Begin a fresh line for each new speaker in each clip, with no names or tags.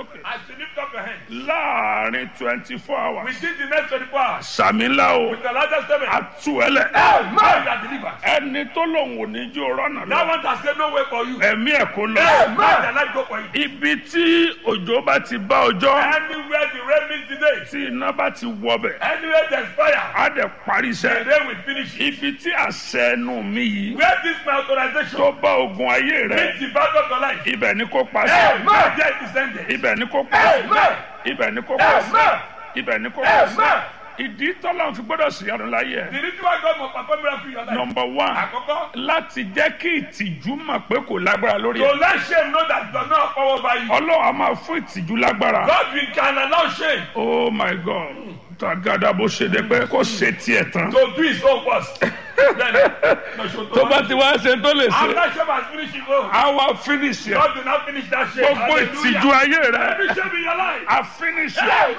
sókè
As you lift up your hand,
láàrin twenty four hours
within the next 24 hours,
sàmìlà o
with the largest seven,
àtúwẹ̀lẹ̀
man, you are delivered.
ẹni tó lòun ò ní jó rọ́nà
That
lọ
one has said no way for you.
ẹ̀mí ẹ̀ kó lọ.
Man, the light go for you.
ibi tí òjò bá ti bá ọjọ́
Anywhere the rain meets today,
tí iná bá ti wọbẹ̀
anywhere there's fire,
á dẹ̀ parí
the
iṣẹ́.
rain will finish it.
ibi tí àṣẹ ẹnu mi yìí
Where this my authorization
tó bá ogun ayé rẹ
meets the battle of your life,
ibẹ̀ ni kò pa
Amen.
sí.
There it is ended.
ibẹ̀ ni kò pa sí.
Amen.
ibẹ̀ ni kò pa sí.
Amen.
ibẹ̀ ni kò pa sí.
Amen.
ìdí tọ́lá fi gbọ́dọ̀ sí ọdún láyé ẹ̀.
The reason why God must perform miracle in your life.
nọmba one
Àkọ́kọ́,
láti jẹ́ kí ìtìjú mọ̀ pé kò lágbára lórí
to
ẹ̀.
let shame know that it does not have power over you.
ọlọ́run a máa fún ìtìjú lágbára.
God will can allow shame
oh my god tagada bó ṣe dé pé kó ṣe tiẹ̀ tán.
to do his own first. Then, no, so to
tó bá ti wá ṣe tó lè ṣe
After shame has finished his own,
á wá finish ẹ̀.
God will not finish that shame.
gbogbo ìtìjú ayé rẹ̀
Every shame in your life.
á finish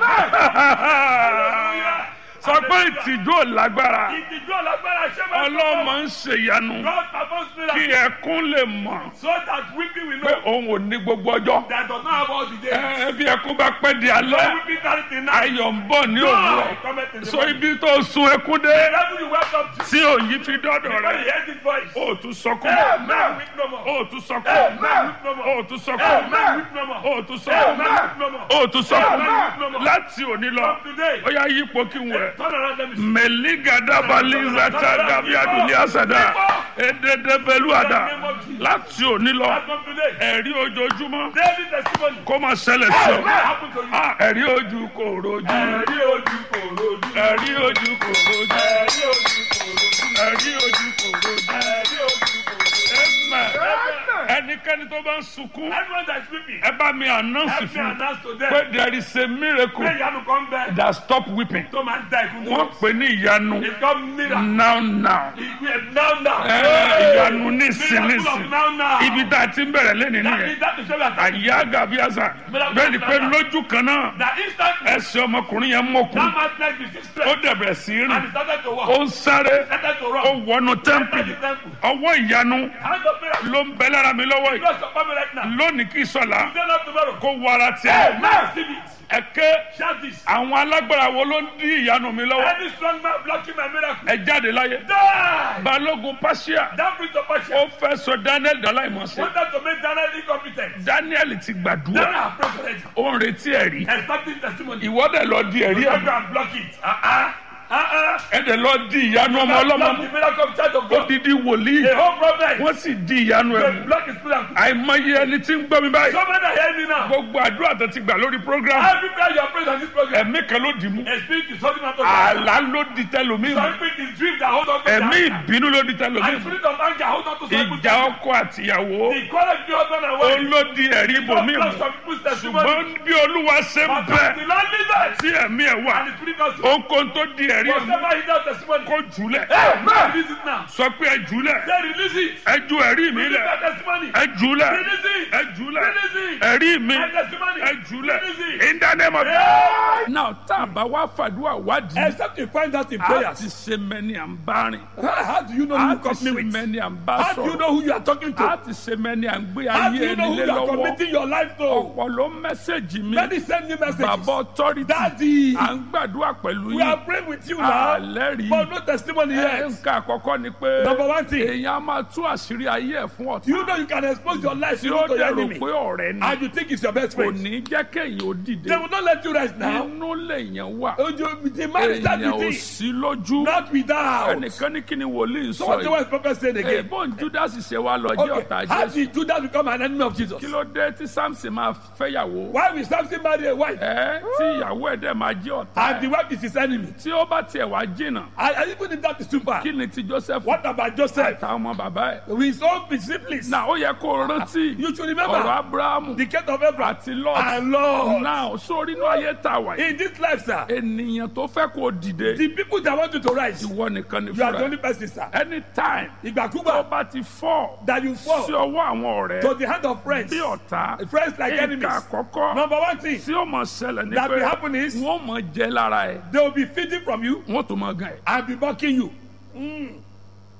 ẹ̀.
Hallelujah.
sọ pé ìtìjú ò lágbára
Ìtìjú ọ̀lágbára shame has
ọlọ́mọ
come.
ń ṣèyanu
God performs
kí
miracle
ẹkún lè mọ̀
so that weeping will
pé
know
òun ò ní gbogbo ọjọ́.
that does not have all the days.
Ẹ, bí ẹkún bá pẹ́ di
No
alẹ́
weeping tarry till night.
ayọ̀ ń bọ̀ ní
Joy
òwúrọ̀
cometh in the
so
morning.
ibi tó sun ẹkún dé
The level you welcome to.
tí òyìn fi dọ́dọ̀
When
rẹ̀
you hear this voice.
ó tún sọkún
Amen. Weep no more.
ó tún sọkún
Amen. Weep no more.
ó tún sọkún
Amen. Weep no more.
ó tún sọkún
Amen. Weep no more.
ó tún sọkún
Amen.
láti òní lọ
From today.
ó yá yípo kí n wẹ̀.
Turn around let me see.
mẹ̀lígàdàbàlízàtà gàbíàdùnlé àsàdà èdèdèbẹ̀lúàdà láti òní lọ
As from today.
ẹ̀rí ojoojúmọ́
Daily testimony.
kó máa ṣẹlẹ̀ sí
Amen.
ọ.
Happen to you.
Ah, ẹ̀rí ojú kò rojú
Ẹ̀rí ojú kò rojú.
ẹ̀rí ojú kò rojú
Ẹ̀rí ojú kò rojú.
ẹ̀rí ojú kò rojú.
Ẹ̀rí ojú kò rojú.
Amen.
Amen.
ẹnikẹ́ni tó bá ń sunkún
Everyone that is weeping.
ẹ bá mi announce
Help me
fún un
announce to them.
pé there is a miracle
Pé ìyanu kan bẹ.
that stop weeping
Tó máa ń da ìkún
wọ́n
dúró.
pè ní ìyanu
It's called miracle.
now now
Ìgbé now now.
Ẹ, ìyanu nísìn
Miracle of
nísìn
now now.
ibi tá a ti ń bẹ̀rẹ̀ lẹ́nìí
That
nìyẹn
is that is what we are talking
àyà gàbíàsà bẹ́ẹ̀ ni pé lójú kan náà
That instantly.
ẹsẹ̀ ọmọkùnrin yẹn mọ̀kùn
That man's leg is
ó
straight.
dẹ̀bẹ̀rẹ̀ sí í
And he
rìn
started to walk.
ó ń sáré
Started to
ó
run.
wọnú
Entered
tẹ́ḿpìlì
the temple.
ọwọ́ ìyanu
Hand of miracle.
ló ń bẹ lára mi lọ́wọ́ yìí
Bless your family right now.
lónìí kì í sọ̀la
Today not tomorrow.
kó wọ ara tiẹ̀
Now receive it.
ẹ̀kẹ́
Shout this.
àwọn alágbára wo ló ń dí ìyanu mi lọ́wọ́
Any strong man blocking my miracle.
ẹ jáde láyé
Die.
balógun pàṣẹ
That brings of
ó
passion.
fẹ́ sọ daniel dọ́láìmọ̀sẹ̀
Wanted to make Daniel incompetent.
daniel ti gbàdúrà
Daniel have prayed already.
ó ń retí ẹ̀rí
Expecting testimony.
ìwọ́dẹ̀ lọ di ẹ̀rí
You
ẹ̀
go and block it. Uh-uh. Uh-uh.
ẹ̀dẹ̀ lọ di ìyanu ọmọ
Block
ọlọ́mọ
the miracle of child of
ó
God.
di di wòlíì
The whole problem.
wọ́n sì di ìyanu ẹ̀
They
mú
block his miracle.
àìmọye ẹni tí ń gbọ́ mi báyìí
So many are hearing me now.
gbogbo àdúrà tó ti gbà lórí program
Every prayer you are praying on this program.
ẹ̀mí kan ló dì mú
A spirit is holding on to you.
àlá ló di tẹlómi
Some
mú
spirit is dream that hold on to
ẹ̀mí
their-
ìbínú ló di tẹlómi
And
mú
spirit of anger hold on to some people's
ìjà ọkọ àtìyàwó
The quarrel between husband and
ó
wife.
ló di ẹ̀rí ibòmí
Block
mú
some people's testimony.
ṣùgbọ́n bí olúwa ṣe ń
But
bẹ
the Lord leads us.
tí ẹ̀mí ẹ̀ wà
And the spirit also.
ohunkóhun tó di ẹ̀rí ẹ̀ mú
Whatever he does testimony.
kó jùlẹ̀
Amen. Release it now.
sọ pé ẹ jùlẹ̀
Say release it.
ẹ ju ẹ̀rí mi
Release
lẹ̀
that testimony.
ẹ jùlẹ̀
Release it.
ẹ jùlẹ̀
Release it.
ẹ̀rí mi
That testimony.
ẹ jùlẹ̀
Release it.
in the name of
Yeah.
now tá a bá wá fàdúrà wádìí
Except you find out in
a ti
prayers.
ṣe mẹ́ni à ń bá rìn
How how do you know who
a
you
ti
company
ṣe
with?
mẹ́ni à ń bá
How do you
sọ̀rọ̀
know who you are talking
a
to?
ti ṣe mẹ́ni à ń gbé
How do
ayé
you know
ẹni
who
lé
you are
lọ́wọ́
committing your life to?
ọ̀pọ̀ ló mẹ́sẹ̀gì mi
Many send me messages.
bàbá authority
Daddy,
à ń gbàdúrà pẹ̀lú
we are
yìí
praying with you now.
àlẹ́ rí
But no testimony yet.
nǹkan àkọ́kọ́ ni pé
Number one thing.
èèyàn á máa tú àṣírí ayé ẹ̀ fún ọ̀tá
You know you can expose your life
tí
to
ó
your
dẹ̀ rò
enemy.
pé ọ̀rẹ́ ni
And you think it's your best
kò
friend.
ní jẹ́ kéèyàn ó dìde
They will not let you rest now.
inú lèèyàn wà
Oh, you- The man is that
èèyàn ò
with
sí lójú
not without.
ẹnìkan ní kí ni wòlíì
So
sọ
what the
yìí
word prophet said again?
èèbó judas ṣe wá lọ jẹ́ ọ̀tá
Okay. How
jésù
did Judas become an enemy of Jesus?
kí ló dé tí samson máa fẹ́yàwó
Why will Samson marry a wife
ẹ tí ìyàwó ẹ̀ dẹ̀ máa jẹ́ ọ̀tá
and the
ẹ̀
wife is his enemy?
tí ó bá tiẹ̀ wá jìnnà
And, and even if that is too far,
kí ni ti joseph
what about Joseph?
àtàwọn ọmọ bàbá ẹ̀
With his own disciples.
náà ó yẹ kó o rántí
You should
ọ̀rọ̀
remember
abrahamu
the case of Abraham
àti lot
and Lord.
náà sórí inú ayé tá a wà yìí
In this life, sir,
ènìyàn tó fẹ́ kó o dìde
the people that want you to rise,
ìwọ nìkan ni
you are the
fúnra
only person, sir.
anytime tó
Ìgbàkúgbà
bá ti fọ́
that you fall
sí ọwọ́ àwọn
to
ọ̀rẹ́
the hand of friends,
bí ọ̀tá
friends like
nǹkan
enemies.
àkọ́kọ́
Number one thing
tí ó mọ̀ ṣẹlẹ̀ ní
that
pé
will happen is
wọ́n mọ̀ jẹ́ lára ẹ̀
they will be feeding from you
wọ́n tó mọ̀ gan ẹ̀
and be mocking you.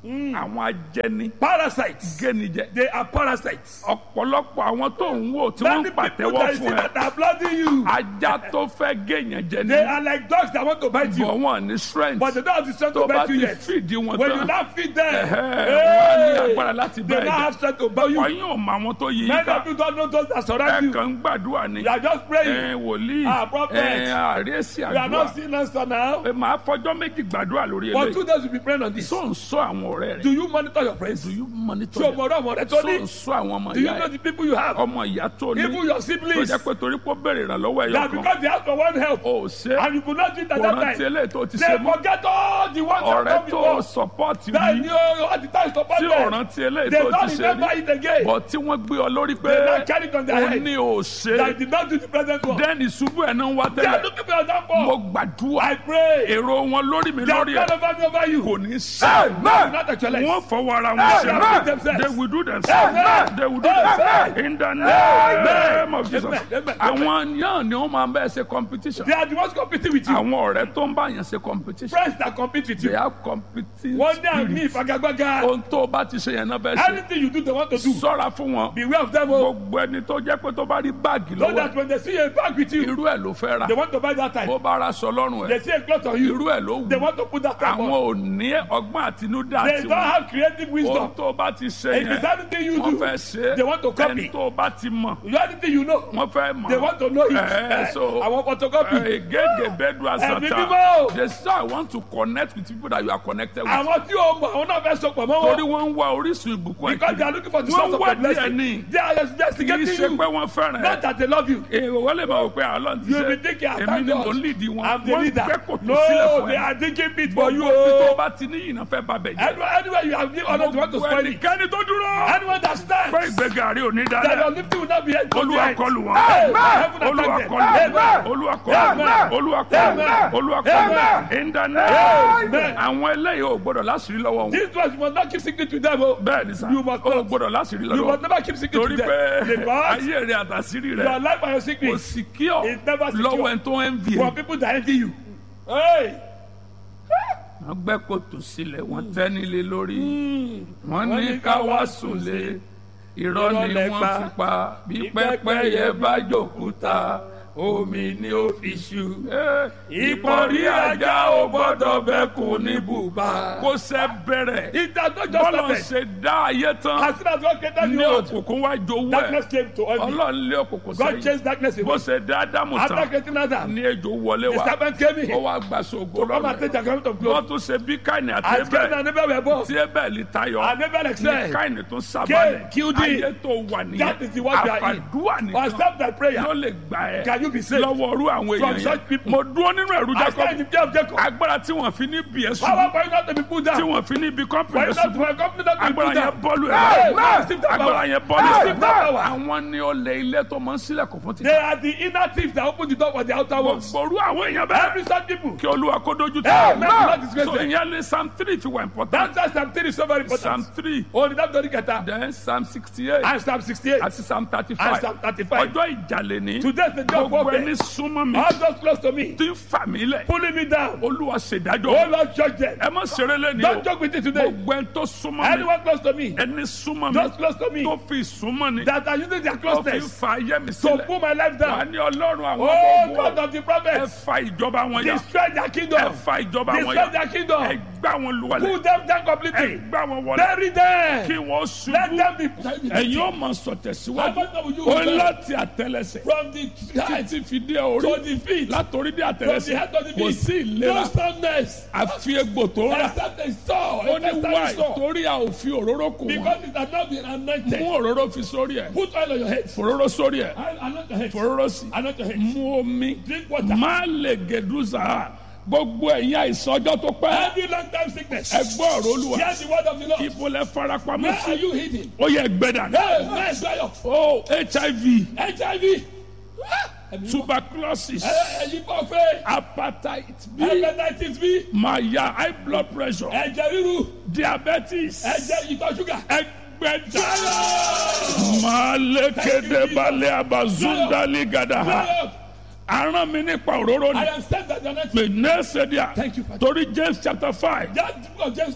àwọn ajẹni
Parasites.
gẹ́nijẹ
They are parasites.
ọ̀pọ̀lọpọ̀ àwọn tó ń wò tí wọ́n
Many
ń
people
pàtẹ́wọ́
that you see
fún ẹ
that are blooding you.
ajá tó fẹ́ géèyàn jẹ
They
ní
are like dogs that want to bite you.
bọ̀ wọ́n ní strength
But they don't have the strength
tó
to
bá
bite you
ti
yet.
fìdí wọn
When you
tán
now feed them,
ẹ̀hẹ́, wọ́n á ní
hey,
agbára láti
they
bá
now
ẹ̀jẹ̀
have strength to bite you.
ọyún ò mọ àwọn tó yí
Many
ká
of you don't know those that
ẹ
surround you.
kàn ń gbàdúrà ni
You are just praying.
ẹ wòlíì
Ah, prophet.
ẹ àríyèsí
You are
àdúrà
not seeing answer now.
ẹ máa fọjọ́ méjì gbàdúrà lórí
For
eléyìí
two days, you'll be praying on this.
tó ń sọ àwọn ọ̀rẹ́ rẹ̀
Do you monitor your friends?
do you monitor
Ṣé o
them
mọ̀ ọ́rọ́ ọmọ rẹ tó
tó ń
ní?
sọ àwọn ọmọ
Do you
ìyá
know
ẹ̀
the people you have?
ọmọ ìyá tó ní
Even your
tó
siblings.
jẹ́ pé torí pé ó béèrè ìrànlọ́wọ́ ẹ̀yọ
That
kan
because they ask for one help
ó ṣe
and you could not do it at
kò
that
rántí
time.
eléyìí tó ti
They
ṣe mọ́
forget all the ones that
ọ̀rẹ́
come
tó
before.
sọpọ́ọ̀tì
That
rí
you all the time support
tí ò
them.
rántí eléyìí
They
tó ti
don't
ṣe
remember
rí
it again.
bọ̀ tí wọ́n gbé ọ lórí pé
They now carry it on their
ó
head.
ní ò ṣe
That did not do the present one.
dẹ́ni ṣubú ẹ̀ náà ń wá
They are
tẹ́lẹ̀
looking for your
mo
downfall.
gbàdúrà
I pray.
èrò wọn lórí mi
They are
lórí ẹ̀
kind of over you.
kò ní ṣe
They will not actualize.
wọ́n fọwọ́ ara wọn
They
ṣe
will do themselves.
they will do themselves
Amen.
they will do
Amen.
themselves in the name of Jesus
Amen. Amen.
àwọn yàn ni wọ́n máa ń bẹ́ẹ̀ ṣe competition
They are the ones competing with you.
àwọn ọ̀rẹ́ tó ń bá yàn ṣe competition
Friends that compete with
they
you.
have competing
One day I'm
spirit
me, Fagagbaga.
ohun tó o bá ti ṣe yẹn náà bẹ́ẹ̀ ṣe
Anything you do, they want to do.
sọ́ra fún wọn
Beware of them. Oh.
gbogbo ẹni tó jẹ́ pé tó bá rí báàgì
So
lọ́wọ́
that when they see a bag with you,
irú ẹ̀ ló fẹ́ ra
they want to buy that
bó
type.
bá ra sọ lọ́rùn ẹ̀
They see a cloth on you,
irú ẹ̀ ló
they
wù
want to put that type
àwọn
on.
ò ní ọgbọ́n àtinúdá
They
àti
don't
wọn
have creative
ohun
wisdom.
tó bá ti ṣe
If it's
yẹn
anything you
wọ́n
do,
fẹ́ ṣe
they want to copy.
ẹni tó bá ti mọ̀
you anything you know,
wọ́n fẹ́ mọ̀
they want to know it.
Eh, so-
I want photocopy.
gègé bẹ́ẹ̀dù
Ẹ̀mí
àsàtà
mímọ́.
they say I want to connect with people that you are connected with
Àwọn tí o mọ̀, àwọn náà fẹ́ sọpọ̀ mọ́
torí
wọn.
wọ́n ń wá orísun ìbùkún ẹ̀
Because they are
kiri
looking for the
wọ́n
source of
wá
the
díẹ̀
blessing.
ní
They are
kì í
investigating
ṣe
you.
pé wọ́n fẹ́ràn ẹ̀
Not that they love you.
èrò wọ́n lè máa wò pé àlọ́ ti
You
ṣe
be thinking, I
èmi
thank
ni mo
God.
lead wọn
I'm the
wọ́n
leader.
gbé kòtò sílẹ̀
No,
fún
they
ẹ
are digging pit for you.
gbogbo ibi tó
oh.
bá ti ní ìyìnà fẹ́ bàbẹ̀ jẹ́
Anywhere, anywhere you have given honor, they want to
gbogbo
spoil it.
ẹnikẹ́ni tó dúró
Anyone that stands,
pé ìgbéga rí òní
that your
dáadáa
lifting will not be held to
olúwa
behind.
kọlù wọn
Amen.
olúwa
Amen.
kọlù wọn
Amen.
olúwa kọlù wọn
Amen.
olúwa kọlù wọn
Amen.
olúwa kọlù wọn
Amen.
in the name
Amen.
àwọn eléyìí ò gbọdọ̀ láṣìírí lọ́wọ́ wọn
This was you must not keep secret to them. Oh.
bẹ́ẹ̀ ni sà
You must
ò
not.
gbọdọ̀ láṣìírí
You
lọ́wọ́
must never keep secret
torí
to
pé
them. Because
ayé rẹ àtàṣírí
your
rẹ
life and your
kò
secret
sì kí ọ
is never secure.
lọ́wọ́ ẹni tó ń vi
for people that envy you. Hey.
wọ́n gbẹ́ kòtò sílẹ̀ wọ́n tẹ́ nílé lórí wọ́n ní ká wá sùnlé irọ́ ni
Irọ́ lẹ
wọ́n
pa.
fi pa bí pẹ́pẹ́yẹ bá jòkúta omi ni ó fi ṣu. ìpọ̀rí ajá ò gbọ́dọ̀ bẹ́kùn ní bùbá. kó sẹ́ bẹ̀rẹ̀
It has not just
bọ́lọ̀
started.
ṣe dá ayé tán
As soon as God created
ní
the world,
òkùnkùn wá jowó
darkness
ẹ̀
came to envy.
ọlọ́run lé òkùnkùn
God
sẹ́yìn
chased darkness
bó
away.
ṣe dá ádámù
After
tán
creating Adam,
ní ejò wọlé
the
wá
serpent came
ó
in
wá gba ṣògo
to come and take
lọ́rùn
the garment of
wọ́n
glory.
tún ṣe bí káìní àti
As Cain
ẹbẹ̀
and Abel were born,
tí ẹbẹ̀ tayọ
and Abel
ní
excelled.
káìní tún
Cain
sábàlẹ̀
killed him.
ayé tó wà nìyẹn
That is the word we are in.
àfàdúrà
Or
nìkan
stop that prayer.
ló lè gbà ẹ́
Can you be saved?
lọ́wọ́ orú àwọn
From
èèyàn
such
yẹn
people.
mo dúró nínú ẹ̀rú
I stand in
Jacob
the fear of Jacob.
agbára tí wọ́n fi ní bí ẹ̀
Power
sùn
for you not to be put
tí
down.
wọ́n fi ní bí
For
kọ́mpìnì
you not
sùn
to for company not to be
agbára
put
yẹn
down.
bọ́ọ̀lù
Hey,
ẹ̀
man, receive that
agbára
power.
yẹn bọ́ọ̀lù
Receive that
ẹ̀
power.
àwọn ní olè ilé tó máa ń sílẹ̀kùn fún
They
títà
are the inner thieves that open the door for the outer ones.
gbogbo orú àwọn èèyàn bẹ́ẹ̀
Every such people.
kí olúwa kó dojú tì
Hey,
wọ́n.
man, do not disgrace
so
them.
ìyẹn lé psalm three fi wà important
That's why Psalm 3 is so very
psalm
important.
three
Oh, the David Keta.
then psalm sixty eight
And Psalm 68.
àti psalm thirty
And
five
Psalm 35.
ọjọ́ ìjàlè ní
Today is the day of
gbogbo
warfare.
ẹni súnmọ́ mi
All those close to me.
tí ń fà mí lẹ̀
Pulling me down.
olúwa
Oh,
ṣèdájọ́
Lord, judge them.
ẹ má ṣeré lẹ́ni o
Don't joke with it today.
gbogbo ẹni tó súnmọ́ mi
Anyone close to me.
ẹni súnmọ́ mi
Those close to me.
tó fi súnmọ́ ni
That are using their
tó fi
closeness
fa ayé mi
to
sílẹ̀
pull my life
wà
down.
ní ọlọ́run àwọn
Oh,
ọmọ
God
ogun
of the
ẹ
prophets.
fa ìjọba wọn yà
Destroy their
ẹ
kingdom.
fa ìjọba wọn
Destroy
yà
their
ẹ
kingdom.
gbá wọn lùwàlẹ̀
Pull them down
ẹ
completely.
gbá wọn wọlé
Bury them.
kí wọ́n
Let
ṣubú
them be.
ẹ̀yin ó máa sọ
How
tẹ̀síwájú
much will you
ó
hold them?
láti àtẹlẹsẹ̀
From the head
títí fi dé orí
to the feet.
látòrí dé
From the
àtẹlẹsẹ̀
head to the
kò
feet.
sí
No
ìlera
soundness.
àfi egbò tó rà
Except a saw.
ó ní
Except
wáì
a saw.
torí a ò fi òróró kù wọn
Because it has not been anointed.
mú òróró fi sórí ẹ̀
Put oil on your head.
fòróró sórí ẹ̀
Anoint your head.
fòróró sí
Anoint your head.
mú omi
Drink water.
má lè gèdúzà gbogbo ẹ̀yin àìsàn ọjọ́ tó pẹ́
Every long time sickness.
ẹ gbọ́ ọ̀rọ̀ olúwa
Hear the word of the Lord.
ibo lẹ farapamọ́
Where are
sí
you hidden?
ó yẹ gbẹdà
Hey, man, dry up.
ó hiv
HIV.
tuberculosis
Ẹyin kọ́ fẹ́.
hepatitis b
Hepatitis B.
maya high blood pressure
Ẹ̀jẹ̀ ríru.
diabetes
Ẹ̀jẹ̀ ìtọ̀ ṣúgà.
ẹgbẹ̀ta malekede balẹ̀ abazundali gada
Dry up.
aràn mi nípa òróró
I
ni
am sent as your next.
pè nẹ́ẹ̀sẹ̀díà
Thank you, Father.
torí james chapter five
That book of James 5.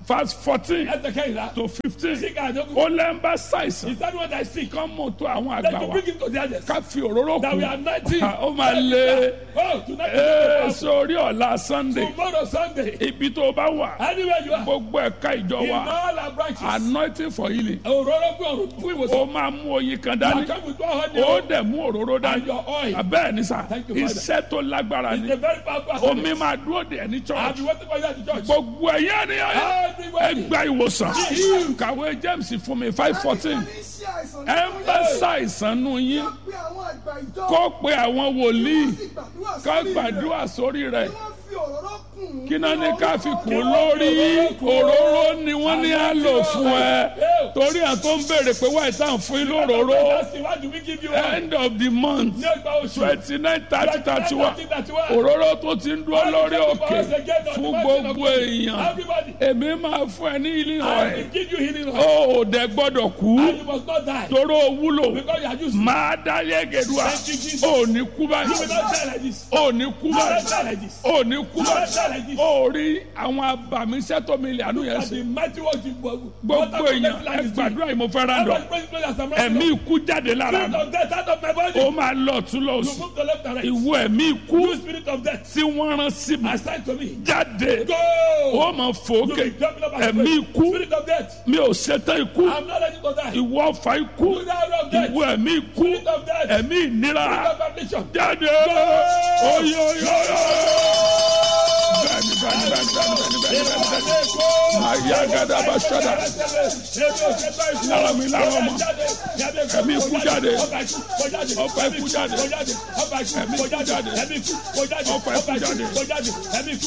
verse fourteen
Ẹsẹ̀ kẹ́hìnlá.
to fifteen
Sick and joke.
ó lẹ́ ń bá ṣàìsàn
Is that what I see?
kán mọ̀ tó àwọn
Then
àgbà
to
wa
bring him to the others.
ká fi òróró
That we
kù
are nineteen.
ó máa lé
Oh, tonight
ee
is
sórí ọ̀la sunday
tomorrow Sunday.
ibi tó o bá wà
Anywhere you are.
gbogbo ẹ̀ka ìjọ
In
wa
all our branches.
anointing for healing
Òróró gbé ọ̀rọ̀ fún ìwòsàn.
ó máa mú oyin kan
I
dání
come with one hundred.
ó dẹ̀ mú òróró
And
dání
your oil.
bẹ́ẹ̀ ni sà
Thank you, Father.
iṣẹ́ tó lágbára
It's
ni
a very powerful
omi
assignment.
máa dúró dè ní
I've
church
been waiting for you at the church.
gbogbo ẹ̀yẹ́ ni
Everybody.
ẹgbẹ́ ìwòsàn kàwé james fún mi five fourteen ẹ ń bá ṣàìsàn nù yín kó pe àwọn wòlíì ká gbàdúrà sórí rẹ̀ kí náà ní ká fi kún lórí òróró ni wọ́n ní á lò fún ẹ torí à tó ń béèrè pé wáyé tá à ń fún yín lóróró
That's the one do we give you one?
end of the month
Ní ọgbà oṣù.
twenty nine thirty thirty one
31.
òróró tó ti ń dúró lórí òkè fún gbogbo èèyàn
Everybody.
èmi máa fún ẹ ní ilé
I
ọ̀rẹ́
will give you healing oil.
ó ò dẹ gbọ́dọ̀ kú
And you must not die.
toró wúlò
Because you are used.
máa dá yẹ́gẹ̀dùà
Thank you, Jesus.
ó ní kú
You will
báyìí
not die like this.
ó ní kú
You will not
báyìí
die like this.
ó ní kú
You will not
báyìí
die like this.
ó rí àwọn abàmíṣẹ́ tó mi lè àánú yẹn
And
sí
the mighty work you
gbogbo èèyàn ẹ gbàdúrà yìí mo fẹ́ rán dọ̀ ẹ̀mí ikú jáde lára
Spirit
mi
of death out of my body.
ó máa lọ tún lọ
You
sí
move to left and right.
ìwọ ẹ̀mí ikú
You spirit of death.
tí wọ́n rán sí mi
Assign to me.
jáde
Go.
ó máa fò
You
ókè
be jumping up and
ẹ̀mí
down.
ikú
Spirit of death.
mi ò ṣetán ikú
I'm not ready to die.
ìwọ ọ̀fà ikú
You die of death.
ìwọ ẹ̀mí ikú
Spirit of death.
ẹ̀mí ìnira
Spirit of affliction.
jáde oyoyoyo bẹ́ẹ̀ni bẹ́ẹ̀ni bẹ́ẹ̀ni bẹ́ẹ̀ni bẹ́ẹ̀ni bẹ́ẹ̀ni bẹ́ẹ̀ni àyà gàdá bá ṣọdá lára mi lára ọmọ ẹ̀mí ikú jáde ọ̀fà ikú jáde ẹ̀mí ikú jáde ọ̀fà ikú jáde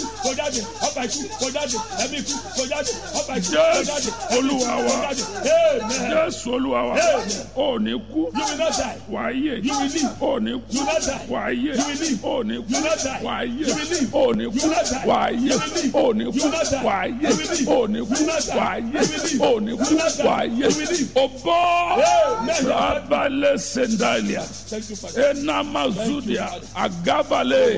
jésù olúwa wa jésù olúwa wa ò ní kú wàá yè ò ní kú wàá yè ò ní kú wàá yè ò ní kú wàá yè ò ní kú wàá yè ò ní kú wàá yè ò ní kú wàá yè o bọ́ rabalẹ̀ sendalia enamazudia agabale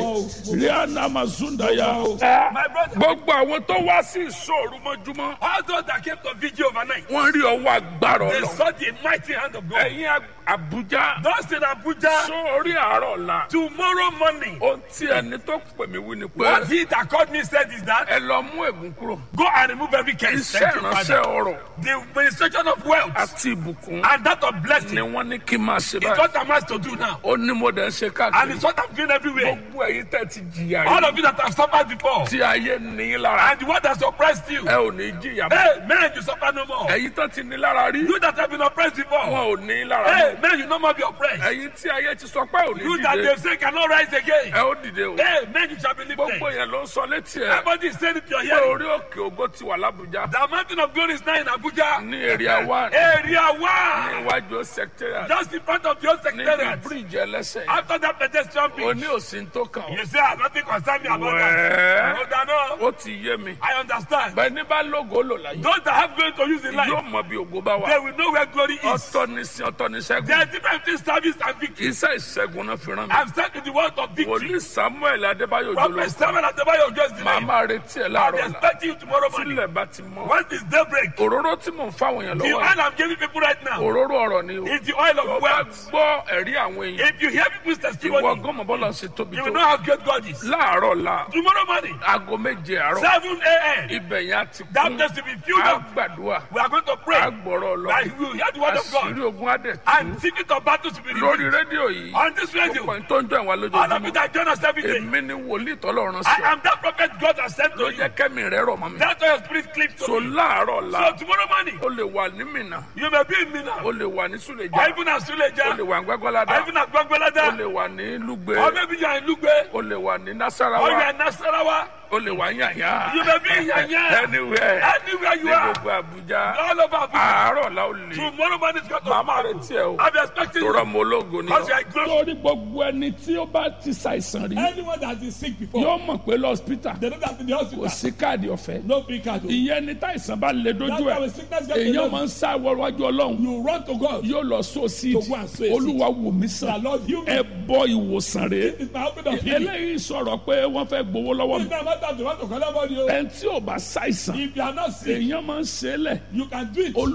rianamazundaya.
My brother,
gbogbo àwọn tó wá sí ìṣòro mọ́júmọ́
all those that came to vigil overnight,
wọ́n rí ọwọ́ agbára
they
ọlọ́run.
saw the mighty hand of God.
ẹ̀yin Ab- Abuja
Those in Abuja,
sórí àárọ̀ la.
tomorrow morning,
ohun tí ẹni tó pè mí wí ni
what
pé
he that called me said is that
ẹ lọ mú ègún kúrò.
go and remove every curse.
iṣẹ́
Thank you,
ìránṣẹ́
Father.
ọrọ̀
The administration of wealth
àti ìbùkún
and that of blessing
ni wọ́n ní kí n máa ṣe
is
báyìí.
what I'm asked to do now.
ó ní mo dẹ̀ ń ṣe
And
káàkiri.
it's what I'm doing everywhere.
gbogbo ẹ̀yin tẹ́ ti jìyà
All
rí.
of you that have suffered before,
tí ayé ní í lára.
and the one that suppressed you,
ẹ ò ní jìyà mọ́.
hey, man, you suffer no more.
ẹ̀yin tó ti ní lára rí.
You that have been oppressed before,
wọn ò ní í lára
hey,
mọ́.
man, you no more be oppressed.
ẹ̀yin tí ayé ti sọ pé ò ní
You that
dìde.
they say cannot rise again,
ẹ ó dìde o.
hey, man, you shall be lifted.
gbogbo yẹn ló ń sọ létí ẹ.
Everybody is saying it to your
pé
hearing.
orí òkè ògo ti wà lábújá.
The mountain of glory is now in Abuja.
ní èrè àwa
Area
ní
one.
iwájú secretariat.
Just in front of your
níbi
secretariat.
bíríìjì ẹlẹ́sẹ̀.
After that pedestrian
o
bridge.
ní òsín tó kàn ó.
You say, I'm nothing concerned me about that.
Wẹ́ẹ́.
Hold on, no.
ó ti yé mi.
I understand.
bẹ́ẹ̀ ní bá lógo lò láyé.
Those that have going to use in life,
yóò mọ bí ògo bá
they
wà.
will know where glory is.
ọ̀tọ̀ ní sin ọ̀tọ̀ ní
There
sẹ́gun.
are different things, service and victory.
iṣẹ́ ìṣẹ́gun náà fi rán mi.
I've sent you the word of victory.
wòlíì samuel adébáyò
Prophet
jòló.
Samuel Adebayo just
màá
today.
máa retí ẹ̀
I'm
láàárọ̀ la.
expecting you tomorrow morning.
tílẹ̀ bá ti mọ́.
Once it's daybreak,
òróró tí mò ń fáwọn èèyàn
the
lọ́wọ́
oil I'm giving people right now
òróró ọ̀rọ̀ ni o.
is the oil of
ọba
wealth.
gbọ́ ẹ̀rí àwọn èèyàn.
If you hear people's
ìwọ
testimony,
gọ́mọ̀ bọ́lá ṣe tóbi
you will
tó.
know how great God is.
láàárọ̀ la
Tomorrow morning,
aago méje àárọ̀
7 a.m.,
ibẹ̀ yẹn á ti
that
kún
place to be filled
á
up.
gbàdúrà
We are going to pray.
á gbọ́rọ̀ lọ
That you will hear the word of
àṣírí
God.
ogun adẹ̀ tú
And secret of battles to be
lórí
revealed.
rédíò yìí
On this radio,
gbogbo ẹni tó ń jọ ìwà
all of you
lójoojúmọ́
that join us every day,
èmi ni wòlíì tọ́lọ́run sí
I
ọ
am that prophet God has sent
ló
to you.
jẹ́ kẹ́mi rẹ̀ rọ̀ mọ́ mi
That's why your spirit cleaves to
so
me.
láàárọ̀ la
So tomorrow morning,
ó lè wà ní Mínà
you may be in Mina,
ó lè wà ní
or
Súlẹ̀jà
even at
ó lè
Suleja,
wà ní Gbágbáládá
or even at
ó
Gbagbelada,
lè wà ní Lúgbé
or maybe you are in Lugbe,
ó lè wà ní
or you
Nasarawa
are in Nasarawa.
ó lè wà ní Yàyà
You may be in Yanya,
anywhere
anywhere you
ní
are,
gbogbo Àbújá
all over Abuja.
àárọ̀ la ó lè
Tomorrow morning is going to
màmá
be
retí ẹ o
I'm expecting
tó
you
rọmọ ológo ni
because you
ọ.
are close.
lórí gbogbo ẹni tí ó bá ti ṣàìsàn rí
Anyone that is sick before,
yóò mọ̀ pé lọ́spítà
they don't have to the
kò
hospital.
sí káàdì ọ̀fẹ́
No free card. oh.
ìyẹn ni táìsàn bá lè
That's
dójú
why
ẹ̀
when sickness gets
èèyàn
alone,
máa ń sá wọ́wájú ọlọ́run
you run to God.
yóò lọ so sí
To go and sow a seed.
olúwa wò mí
The
sàn
Lord, you
ẹ bọ ìwòsàn rè
It's my open of healing.
eléyìí sọ̀rọ̀ pé wọ́n fẹ́ gbowó lọ́wọ́ mi
It's not don't have to want to collect money. oh.
ẹni tí ò bá ṣàìsàn
If you are not sick,
èèyàn máa ń ṣe é lẹ̀
you can do it.